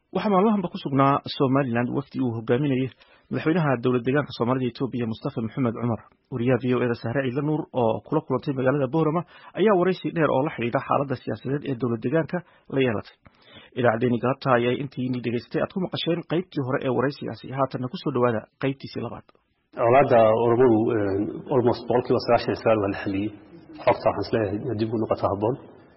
waxaa maalmahanba ku sugnaa somalilan wafdi uu hogaaminayay madaxweynaha dowlad deegaanka soomaalida etoobiya mustafa maxamed cumar wariyaha v o eda sahre ciidla nuur oo kula kulantay magaalada boorama ayaa waraysi dheer oo la xidhiidha xaaladda siyaasadeed ee dowlad deegaanka la yeelatay idaacaddeenii galabta ayay intiini dhegaystay aad ku maqasheen qaybtii hore ee waraysigaasi haatanna kusoo dhowaada qaybtiisii labaad colaadda oromadu almost boqolkiiba sagaashan iyo sagaal waa la xaliyey xogta waxaan isleeyahay dib u noqoto habboon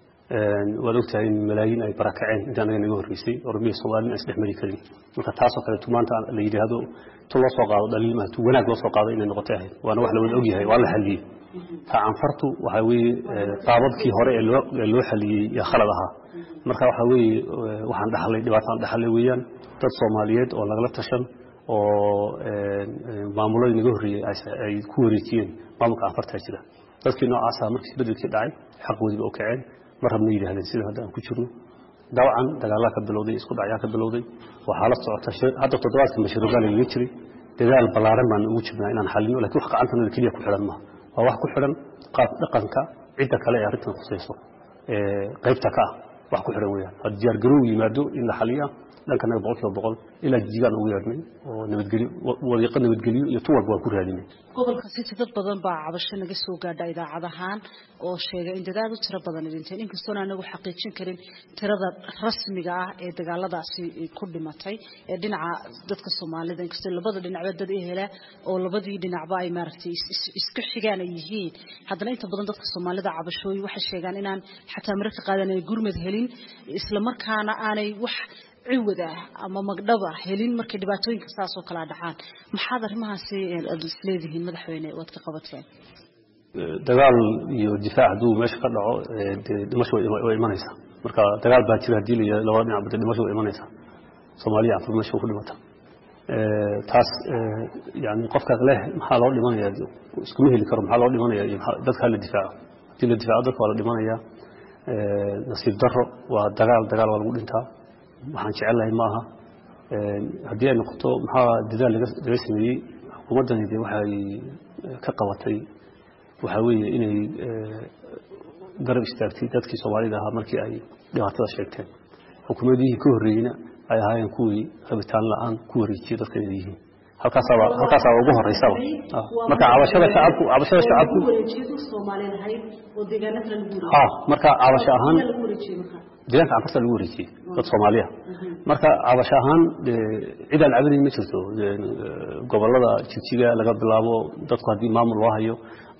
waad ogtahay in malaayiin ay barakaceen inta anaga naga horreysay oromiya soomaalina aan isdhex mari karin marka taasoo kaleetu maanta la yidhaahdo tu loo soo qaado dhaliil maaha tu wanaag loo soo qaado inay noqotay ahayd waana wax la wada ogyahay waa la xaliyey ta canfartu waxaa weeye qaababkii hore ee loo ee loo xaliyey yaa khalad ahaa marka waxaa weeye waxaan dhaxlay dhibaataan dhaxlay weeyaan dad soomaaliyeed oo lagala tashan oo maamuladii naga horreeyey ay ku wareejiyeen maamulka canfartaa jira dadkii noocaasa markii bedelkii dhacay xaqoodiiba u kaceen mar rabna yidhahdeen sida hadda aan ku jirno dabcan dagaalaa ka bilowday isku dhacyaa ka bilowday waxaa la socota hadda toddobaadka mashruugaa lagaga jiray dadaal ballaaran baan ugu jirnaa inaan xalino lakin wax gacantanada keliya ku xidhan maaha waa wax ku xidhan qaab dhaqanka cidda kale ee arrintan khusayso qaybta ka ah wax ku xidhan weeyaan had diyaargarow yimaado in la xaliya dhankanaga boqol kiiba boqol ilaa jijigaan ugu yeedhnay oo nabadgelyo wadiiqo nabadgelyo iyo tu walba waan ku raadinay gobolka city dad badan baa cabasho naga soo gaadha idaacad ahaan oo sheegay in dadaal u tiro badan dhinteen inkastoona anagu xaqiijin karin tirada rasmiga ah ee dagaaladaasi ku dhimatay ee dhinaca dadka soomaalida inkastoo labada dhinacba dad ehela oo labadii dhinacba ay maaragtay isku xigaan ay yihiin haddana inta badan dadka soomaalida cabashooyi waxay sheegaan inaan xataa mararka qaadan ay gurmad helin isla markaana aanay wax ciwad ah ama magdhaba helin markay dhibaatooyinka saas oo kalaa dhacaan maxaad arrimahaasi aad isleedihiin madaxweyne waad ka qabateen dagaal iyo difaac hadduu meesha ka dhaco dee dhimasho way imanaysaa marka dagaal baa jira haddii la labada dhinac bade dhimasho way imanaysaa soomaaliya canfur meesha ku dhimata taas yani qofka leh maxaa loo dhimanaya iskuma heli karo maxaa loo dhimanaya iyo dadka hala difaaco haddii la difaaco dadka waa la dhimanaya nasiib daro waa dagaal dagaal waa lagu dhintaa waxaan jecelahay maaha haddii ay noqoto maxaa dadaal laga sameeyey xukuumaddani de waxay ka qabatay waxaa weeye inay garab istaagtay dadkii soomaalida ahaa markii ay dhibaatada sheegteen xukuumadihii ka horreeyeyna ay ahaayeen kuwii rabitaan la-aan ku wareejiyey dadka inay yihiin halkaasaaba halkaasaaba ugu horeysaba marka cabashada shacabku cabashada shacabku ha marka cabasho ahaan deegaanka canfarta lagu wareejiyey dad soomaaliya marka cabasho ahaan cid aan cabanayn ma jirto gobolada jigjiga laga bilaabo dadku haddii maamul loo hayo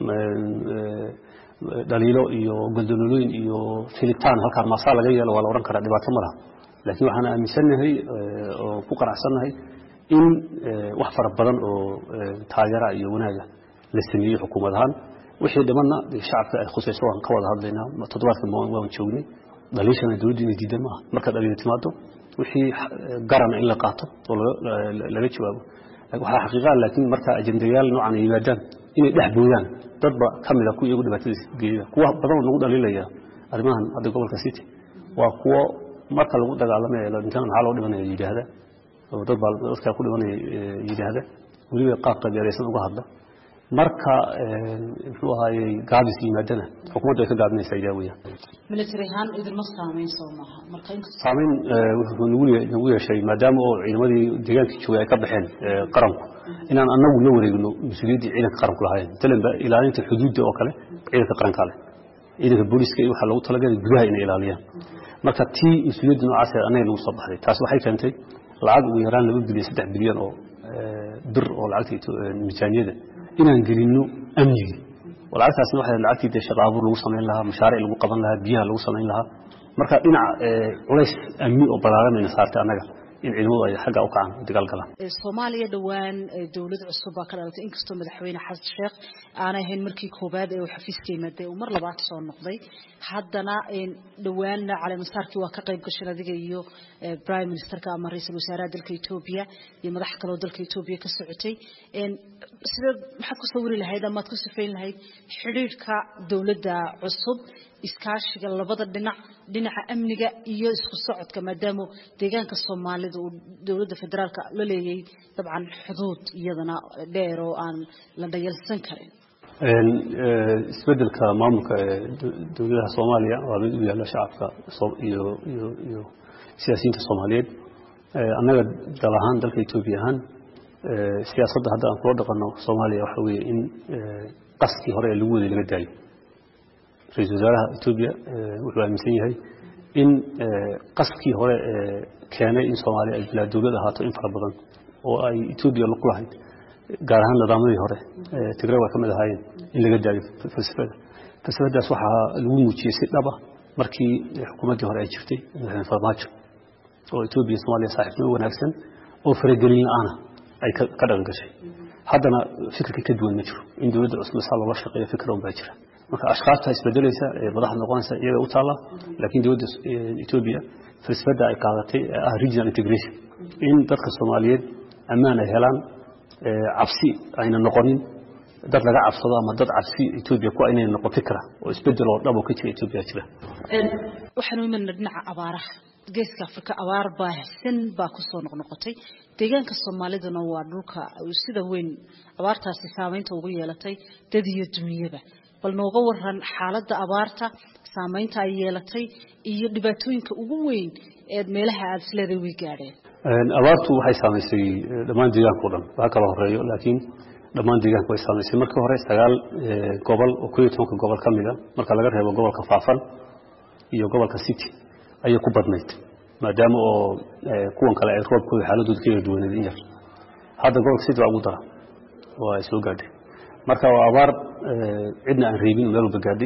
dhaliilo iyo goldololooyin iyo filitaan halkaan maasaa laga yeelo waa la odhan karaa dhibaato ma laha laakiin waxaan aaminsannahay oo ku qanacsannahay in wax fara badan oo taageera iyo wanaaga la sameeyey xukuumad ahaan wixii dhimanna shacabka ay khusayso waan ka wada hadlaynaa toddobaadka waan joognay dhaliishana dowladdu inay diidan maaha marka dhaliilo timaado wixii garana in la qaato oo laga jawaabo waxaa xaqiiqaa laakiin marka ajendayaal noocan ay yimaadaan inay dhex boodaan dadba ka mid a kuwa iyagu dhibaatadiisa geeyada kuwa badan oo nagu dhaliilaya arrimahan hadda gobolka city waa kuwo marka lagu dagaalamaya dhintaan maxaa loo dhimanaya yidhaahda oo dad baa dadkaa ku dhimanaya yidhaahda weliba qaab qabeeraysan uga hadla marka muxuu ahaayey gaabis yimaadana xukuumaddu ay ka gaabinaysaa idaa weeyaan military ahaan idinma saameyn soo maaha marka saameyn wuxuu nagu nagu yeeshay maadaama oo ciidamadii deegaankii joogay ay ka baxeen qaranku inaan annagu la wareegno mas-uuliyaddii ciidanka qaranku lahayn talanba ilaalinta xuduudda oo kale ciidanka qaranka leh ciidanka booliska iyo waxaa loogu talagalay gudaha inay ilaaliyaan marka tii mas-uuliyadda noocaas annaga nagu soo baxday taas waxay keentay lacag ugu yaraan laba bilyan saddex bilyan oo bir oo lacagta miisaaniyada inaan gelinno amnigii oo lacagtaasna waxay lacagtii dee shaqa abuur lagu samayn lahaa mashaaric lagu qaban lahaa biyaha lagu samayn lahaa marka dhinac culays amni oo ballaaran ayna saartay annaga in ciidamadu ay xagga u kacaan dagaal galaan soomaaliya dhowaan dowlad cusub baa ka dhalatay inkastoo madaxweyne xasan sheekh aanay ahayn markii koowaad ee uu xafiiska yimaadee uu mar labaad soo noqday haddana dhowaanna caleemasaarkii waa ka qayb gashan adiga iyo prime ministerka ama ra-iisul wasaaraha dalka etoobiya iyo madax kaloo dalka etoobiya ka socotay sida maxaad ku sawiri lahayd amaad ku sifayn lahayd xidhiidhka dowladda cusub iskaashiga labada dhinac dhinaca amniga iyo isku socodka maadaama deegaanka soomaalida uu dowladda federaalka la leeyay dabcan xuduud iyadana dheer oo aan la dhayalsan karin isbedelka maamulka ee dowladaha soomaaliya waa mid u yaalla shacabka iyo iyo iyo siyaasiyiinta soomaaliyeed annaga dal ahaan dalka etoobiya ahaan siyaasadda hadda aan kula dhaqanno soomaaliya waxa weeye in qaskii hore ee lagu waday laga daayo ra-iisul wasaaraha etoobiya wuxuu aaminsan yahay in qaskii hore ee keenay in soomaaliya ay bilaa dowlad ahaato in fara badan oo ay etoobiya ku lahayd gaar ahaan nidaamyadii hore tigray waa ka mid ahaayeen in laga daayo falsafada falsafadaas waxaa lagu muujiyey si dhaba markii xukuumaddii hore ay jirtay madaxweyne farmaajo oo etoobiya soomaaliya saaxiibnimo wanaagsan oo faragelin la-aana ay ka dhaqan gashay haddana fikirka ka duwan ma jiro in dowladda cusub saa loola shaqeeyo fikra un baa jira marka ashkaabta isbedelaysa ee madaxda noqonaysa iyaga u taalla laakiin dowladda etoobiya falsafadda ay qaadatay ee ah regional integration in dadka soomaaliyeed ammaan ay helaan cabsi ayna noqonin dad laga cabsado ama dad cabsi etoobiya ku inay noqon fikra oo isbedel oo dhab oo ka jira etoobiya jira waxaanu imanna dhinaca abaaraha geeska afrika abaar baahsan baa kusoo noqnoqotay deegaanka soomaaliduna waa dhulka sida weyn abaartaasi saameynta ugu yeelatay dad iyo dunyaba bal nooga waran xaaladda abaarta saameynta ay yeelatay iyo dhibaatooyinka ugu weyn ee meelaha aada isleeday way gaadheen abaartu waxay saamaysay dhammaan deegaanka o dhan waxa kala horeeyo laakiin dhammaan deegaanka way saamaysay markii hore sagaal gobol oo koo iyo tobanka gobol ka mida marka laga reebo gobolka faafan iyo gobolka city ayay ku badnayd maadaama oo kuwan kale ay roobkooda xaaladooda ka yara duwaneed in yar hadda gobolka city waa ugu dara oo ay soo gaadhay marka waa abaar cidna aan reebin meel walba gaadhay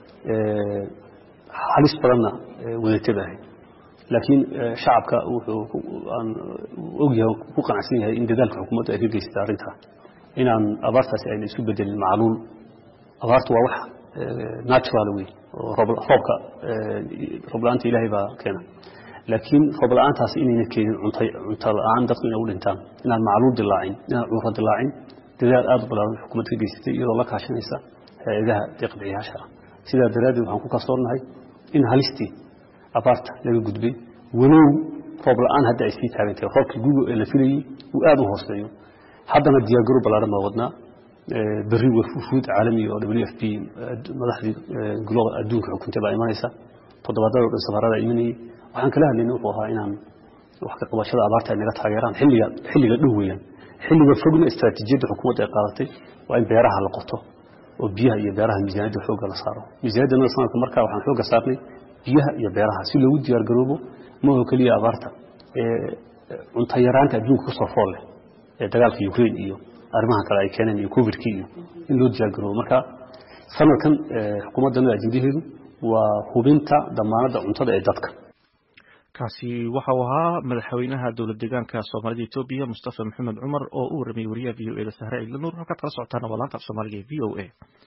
halis badanna wadatada ahayd laakiin shacabka wuxuu aan ogyahay ku qanacsan yahay in dadaalka xukuumadda ay ka geysatay arrintaa inaan abaartaasi ayna isu bedelin macluul abaartu waa wax natural wey oo roobka roob la-aanta ilaahay baa keena laakiin roob la-aantaasi inayna keenin cunto la-aan dadku inay u dhintaan inaan macluul dilaacin inaan cudurro dilaacin dadaal aada u balaaran xukuumadda ka geysatay iyadoo la kaashanaysa hay-adaha deeqbixiyaasha ah sidaa daraaddeed waxaan ku kalsoonnahay in halistii abaarta laga gudbay walow roob la-aan hadda ay sii taagan tahay roobkii gugo ee la filayey uu aada u hooseeyo haddana diyaargaro ballaaran baa wadnaa berri wafuud caalami oo w f p madaxdii gulada adduunka xukuntay baa imanaysa toddobaadada o dhan safarada imanayey waxaan kala hadlayna wuxuu ahaa inaan wax ka qabashada abaarta ay naga taageeraan xilliga xilliga dhow weeyaan xilliga fogna istaraatiijiyadda xukuumadda ay qaadatay waa in beeraha la qoto oo biyaha iyo beeraha miisaaniyadda xoogga la saaro miisaaniyadda sanadka markaa waxaan xoogga saarnay biyaha iyo beeraha si loogu diyaar garoobo maho keliya abaarta cunto yaraanta adduunka kusoo fool leh ee dagaalka ukraine iyo arrimaha kale ay keeneen iyo covidkii iyo in loo diyaar garoobo marka sanadkan xukuumaddanada ajendaheedu waa hubinta damaanadda cuntada ee dadka kaasi waxa uu ahaa madaxweynaha dowlad deegaanka soomaalida etoobiya mustafa maxamed cumar oo u warramiyey wariyaha v o e da sahre ciidla nuur halkaad kala socotaana waa laanta af soomaaliga e v o a